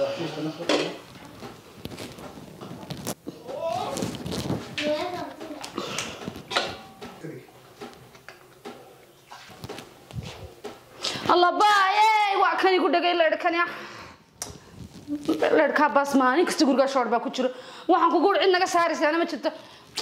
الله باي waa kan igu dhagay leedhkani leedhkaa baas maalin kasta gurigaa shoor baa ku jiro waxaan kugu cid naga saaraysaana ma jirto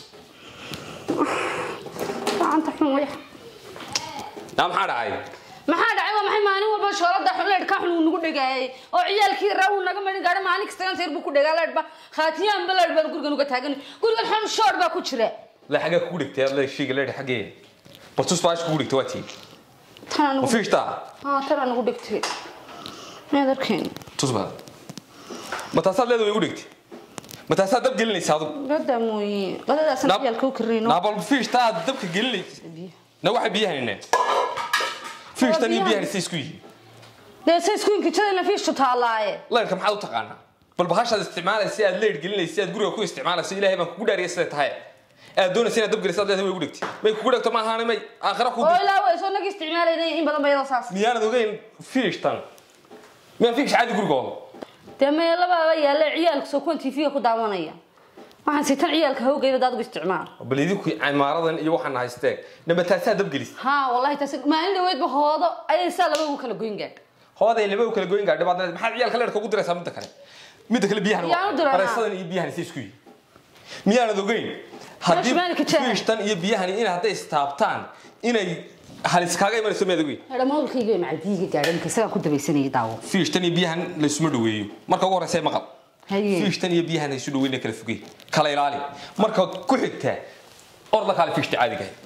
gacanta xun waya naa maxaa dhacay maxaa dhacay waa maxay maalin walba shoolada xun leedhkaa xun uu nagu dhagaayay oo ciyaalkii raa uu naga marin gaadha maalin kasta seer buu ku dhagaa leedhba khaatiyaanba leedh baan gurigan uga taagan gurigan xun shoor baa ku jira la xagee kugu dhigtay aad leeshiga leedh xagee batus baash kugu dhigtay waa tii tanaa ma nagu fiishtaa haa tanaa nagu dhigtay meed arkeen tusba ma taasaad leedahay igu dhigtay ma taasaad dab gelinaysa adigu gada mooye gadadaasna ciyaalka u karino naabal fiishtaa aad dabka gelinaysa na waxay biyahanine fiishtan iyo biyahan say isku yihiin dee say isku inkijadayna fiishtu taallaaye leerka maxaad u taqaanaa bal bahashaad isticmaalaysa aad leer gelinaysa aad guriga ku isticmaalaysa ilaahay baan kugu dhaariya siday tahay aad doonaysa inaad dab gelisaad leedahay way igu dhigtay may kugu dhigto ma ahaane may aakhira ku oo ilaa way soo nagi isticmaalaynay in badan bayada saas miyaanad ogeyn fiishtan miyaan fiish caadi gurigooda dee meelabaaba yaalla ciyaalka soo kuwan tv-ga ku daawanaya waxaan sitan ciyaalka hawgeyda daad ugu isticmaal bal idinku cimaaradan iyo waxaan haystee namba taasaa dab gelis haa wallahi taas maalin dhaweydba hoodo ayay saa laba ugu kala goyn gaadh hooday laba u kala goyn gaadhay baad leedahay maxaad ciyaalka leerka ugu diraysaa midda kale midda kale biyahan Yaan u diranaa. bareesadan iyo biyahan si isku yihiin miyaanad ogeyn haddii Meesha maalka jecel. fiishtan iyo biyahani in hadday istaabtaan inay halis kaaga imanayso miyaad ogeyn dhamawlkayga macadiiga gaadhay marka isagaa ku dabaysanayay daawo fiishtan iyo biyahan laysuma dhaweeyo marka ugu horeysa maqal haye fiishtan iyo biyahan haysu dhaweyn kala fogey kala ilaali marka ku xigtaa orda kaale fiishta caadiga ahayd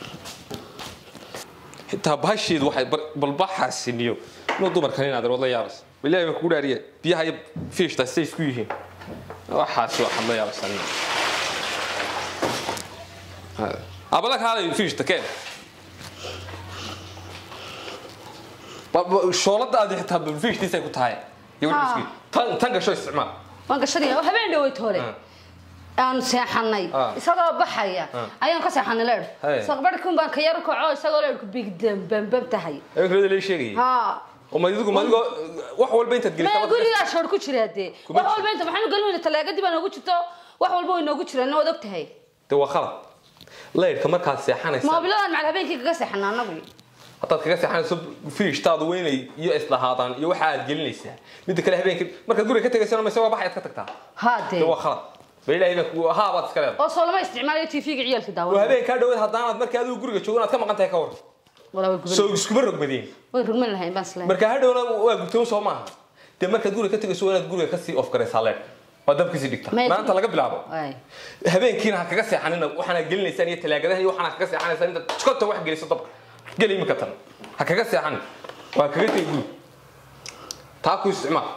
xitaa bahasheedu waxay bar- balbaxaasiniyo inuu dumarkan inaad wadla yaabas ilaahay baan kugu dhaariye biyaha iyo fiishta say isku yihiin waxaas waxaad la yaabasan abala kaalay fiishta keen Ba- ba- shoolada aad xitaa fiishtiisay ku tahay iyo wixii isku yihiin. tan tan gasho isticmaal waan gashanaya oo habeen dhaweyd hore aan seexanay Ah. isagoo baxaya ayaan ka seexanay leedh Hey. saqbarhkun baan ka yar kaco isagoo leedhku bigdam bambam tahay habeenkaleeda lee sheegayay haa oo madigu madigo wax walba intaad ma gelisaa gurigaa shoor ku jira dee Kuma wax jiro. walba inta maxaanu gelin talaagadii baa noogu jirto wax walba way noogu jiraan waad og tahay de waa khalad laydhka markaad seexanaysa moobiladan macal habeenkii kaga seexana anagu haddaad kaga seexanayso fiishtaadu weynay iyo islahaadaan iyo waxa aad gelinaysaa midda kale habeenkii markaad guriga ka tegaysana mayse waa baxayaad ka tagtaa haa de dee waa khalad ba ilaahay baa ku haa baad iska leedahay oo soo lama isticmaalayo tv-ga ciyaalka oo daawan habeenkaa dhawaad haddaanaad markii adigu guriga joogo inaad ka maqan tahay ka war walaa way guban soo iskuma rogmadeen way rugman lahayn baan isleeyahay marka hadhowna waa gubtoon soo maaha dee markaad guriga ka tegayso waa inaad guriga kasii off garaysaa leedh waa dabkasii dhigta Ma- maanta laga bilaabo Ay. habeenkiina ha kaga seexanina waxaana gelinaysaan iyo talaagadaha iyo waxaana kaga seexanaysaan intaad jikota wax geliso dabka geli imika tan ha kaga seexanin waa kaga tegi guud taa ku isticmaal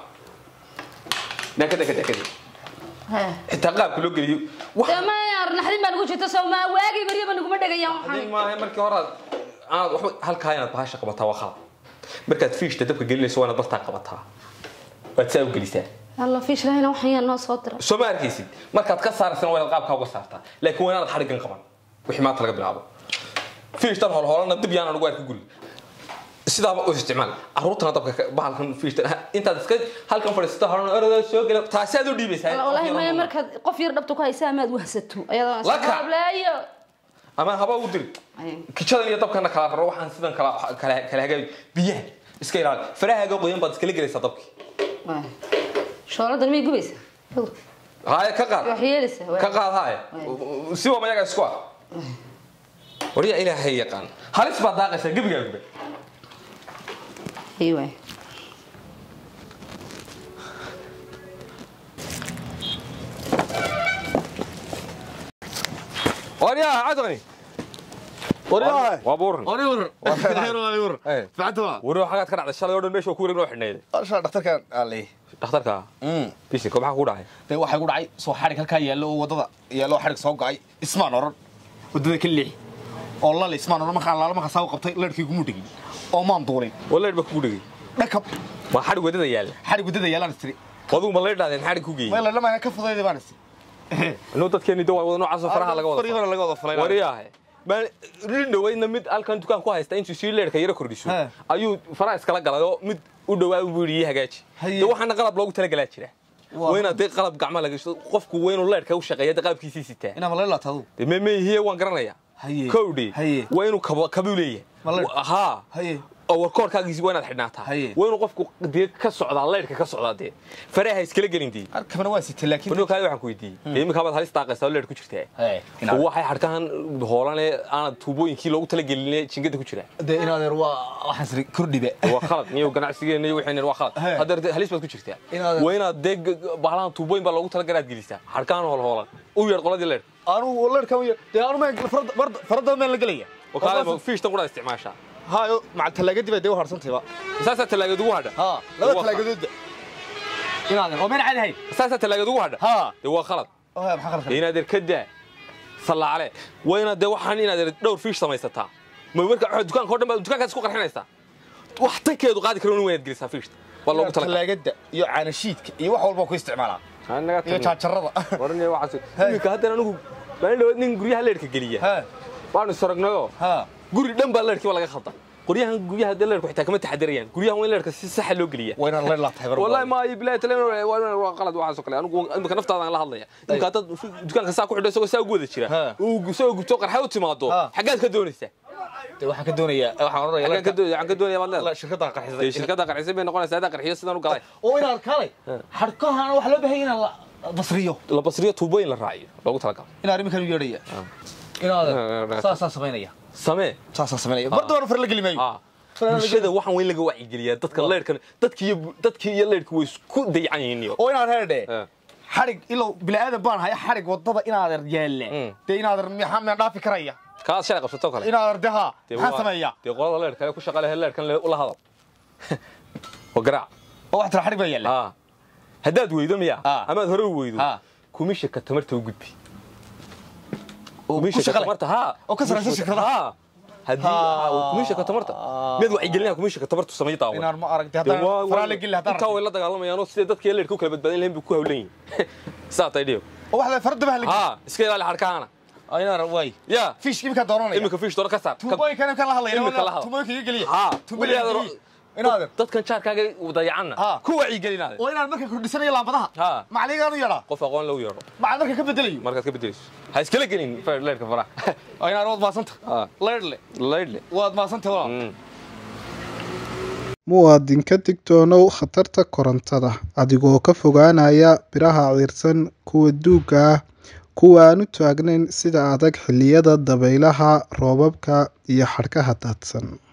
dakada kada kada Hee. xitaa qaabka loo geliyo wax dee ma naxdin baa nagu jirta soo maa waagay baryaba naguma dhegayaan hadii waxaan maaha markii hore aad aad waxba halkaa inaad bahasha qabataa waa khalad markaad fiishta dabka gelinayso waa inaad bartaa qabataa waad saa u gelisaa alla fiish lahayna waxaan yaa noo soo dira soo ma arkaysid markaad ka saaraysana waa inaad qaabkaa uga saartaa laakiin waa inaad xadhigan qaban wixii maanta laga bilaabo fiishtan holholana dib yaana lagu arki guriga sidaaba u isticmaal caruurtana dabka ka- bahalkan fiishtan ha- intaad iska halkan fadhiisata horena orada soo gela taasi aad u dhiibaysaa wallaahi maya markaad qof yar dhabta ku haysa amaad wahsato ayadoo Laka. sablaayo ama haba u diri kijadan iyo dabkana kala raro waxaan sidan kala kala kala hagaayo biyaha iska ilaali farahaaga qoyan baad iskala gelaysaa dabki shooladan may gubaysa haye ka qaad wax yeelaysa ka qaad haye siba mayaga isku ah wariya ilaahay yaqaan halis baad daaqaysaa gebigaa gube ay waay wariya cadani waryahay waa buuran ori war ori war Eh. factwa wari xagaad ka dhacday shalay oo dhan meesha waa ku wareeg noo xidhneeday asha dhakhtarkan ali dhakhtarka bisinka maxaa kugu dhacay dee waxay ku dhacay soo xadhig halkaa yaallo oo waddada yaallo oo xadhig soo go'ay ismaan oran waddada ka leexi oo lal ismaan oran markaan laala markaa saa u qabtay ladhkii gumu dhigin oo maan duulin waleed ba kugu dhegay dhakab ma xadhig wadada yaalla xadhig waddada yaallaan istiri wadugu ma leedhaadeen xadhig ku geeyey meel ladhamaya ka fudayda baan isi inuu dadkeeni dawaa wada noocaas oo faraha laga Farii wada hore laga wada falay wariyaahe maan rin dhaweydna mid halkan dukaan ku haysta intuu sii leerka yara kordhiso He. ayuu faraha iskala galay oo mid u dhawaa buu yidhi ii hagaaji Haye. dee waxaana qalab loogu talagalaa jira Waa- waa inaad dee qalab gacma laga gashto qofku waa inuu leerhka u shaqeeya dee qalabkiisii sitaa inaa ma la laatadu dee memehiye waan garanayaa Haye. kowdhi Haye. waa inuu kaba kabuu leeyahay Ma leer- Wa- haa haye oo warkoorkaagiisi waa inaad xidhnaataa Haye. waa inuu qofku dee ka socdaa leerhka ka socdaa dee faraha iskala gelin dee arkabana waa sita laakiin warnoo kaale waxaan ku weydiiyey dee iminkaa baad halis daaqaysaa oo leerh ku jirtaa Haye, oo inaad- waxay xadhkahan hoolane aanad tuubooyinkii loogu talageline jingada ku jira dee inaadeer waa waxaan siri kordhibe waa khalad niyo ganacsigeena iyo waxayna waa khalad He. hadda dee halis baad ku jirtaa Inaad- waa inaad dee g- g- bahalahan tuubooyin baa loogu talagalaad gelisaa xadhkahan hool hoolan u yeedh qoladii leer anugu leerka dee anu farada meel la gelaya oo kaale fiishtan qudhaa isticmaashaa hayo maca talaagadii baa dee u harsantayba saasaa talaagad ugu hadha ha laba talaagadoodba inaadeer oo meel caadi hayn saasaa talaagad ugu hadha ha dee waa khalad oo maxaa khalad dee inaad er ka daa sallaale waa inaad dee waxaan inaad er dhowr fiish samaysataa ma marka waxa dukaanka oo dhan baa dukaankaas isku qarxinaysaa wax tankeedu qaadi karo waynaad gelisaa fiishta waa loogu talagalay talaagada iyo caanashiidka iyo wax walba ku isticmaalaa iyo jaajarada iminka haddana anigu maalin dhawaad nin guryaha leerhka geliya ha waanu isaragnayoo ha guri dhan baa leerhkiiba laga khalda qoryahan guryaha dee leerhku xitaa kama taxadirayaan guryahan waa in leerhka si saxa loo geliya waa inaan leer laatahay والله ما يبلا تلين waa qalad waxaas oo kale anigu imika naftaada aan la hadlaya imika dad dukaanka saa ku xidho isagoo saa ugu wada jira Ha. uu soo gubto qarxa u timaado Ha. xaggaad ka doonaysaa dee waxaan ka doonayaa waxaan xaggaan ka odhanayaa doonaya xaggaan ka doonaya baad leedahay shirkadda dee qarxisay shirkadda qarxisay bay noqonaysaa hadaa qarxiyo sidaan u galay oo inaan kaalay xadhkahan wax loo baahan inaan la basriyo la basriyo tuubooyin la raaciyo loogu talagalo inaan arrinkan u yeedhaya inaadeer saasaan samaynaya samee saasaan samaynaya mar dambana far la geli maayo ah bulshada waxaan weyn laga wacyigeliyaa dadka leerhkan dadkii iyo dadkii iyo leerhku way isku dayacan yihiin iyo oo inaan heerdhe Eh. xadhig ilow bilaadan baan haya xadhig wadada inaadeer yaalla Mm. dee inaadeer maxaa miyaan dhaafi karaya kaas shalay qabsato kale inaadeer de haa Dee maxaan waa- sameeyaa dee qolada leerhka ee ku shaqa leh leerhkan le- ula hadal waa garaac oo wax tira xadhig baa yaalla ah haddaad weydo miya Ah. amaad hore u weydo Ah. kumishaka tamarta u gudbi oo ku kumishaka shaqale tamarta ha oo ka saraysa shirkadaha ha haddii Ah. ah, kumishaka tamarta mid wacyigelinaya kumishaka tamartu samay daawan inaan ma aragtay Dee haddaan waa- faraa waa- la geli haddaan intaa way la dagaalamayaanoo sidee dadkii leerka u kala badbaadin lahayn bay ku hawlan yihin saa tay dhiyo oo wax la farada baa la geli ha iska ilaali xadhkaana oo inaadeer waay ya fiishki imika doonanaya iminka fiish doona ka saar Ka- tuubooyinkan imika la hadlaya Imika la hadla. tuubooyinka iga geliya ha tuubooyinka weligaad iga geliya. inaadeer dadkan jaarkaaga dayacanna Ah. ku wacyigeliinaade oo inaan marka kordhisanayo laambadaha Ha. macaligaan u yeedhaa qof aqoon lagu yeedho macal marka ka bedelayo markaad ka bedelayso ha iskala gelin leerka faraha oo inaan waad maasanta Ah. leerdle leydhle waad maasanta walaal Mm. muwaadin ka digtoonow khatarta korontada adigoo ka fogaanaya biraha ciirsan kuwa duugga ah kuwa aan u taagnayn sida adag xilliyada dabaylaha roobabka iyo xadhkaha daadsan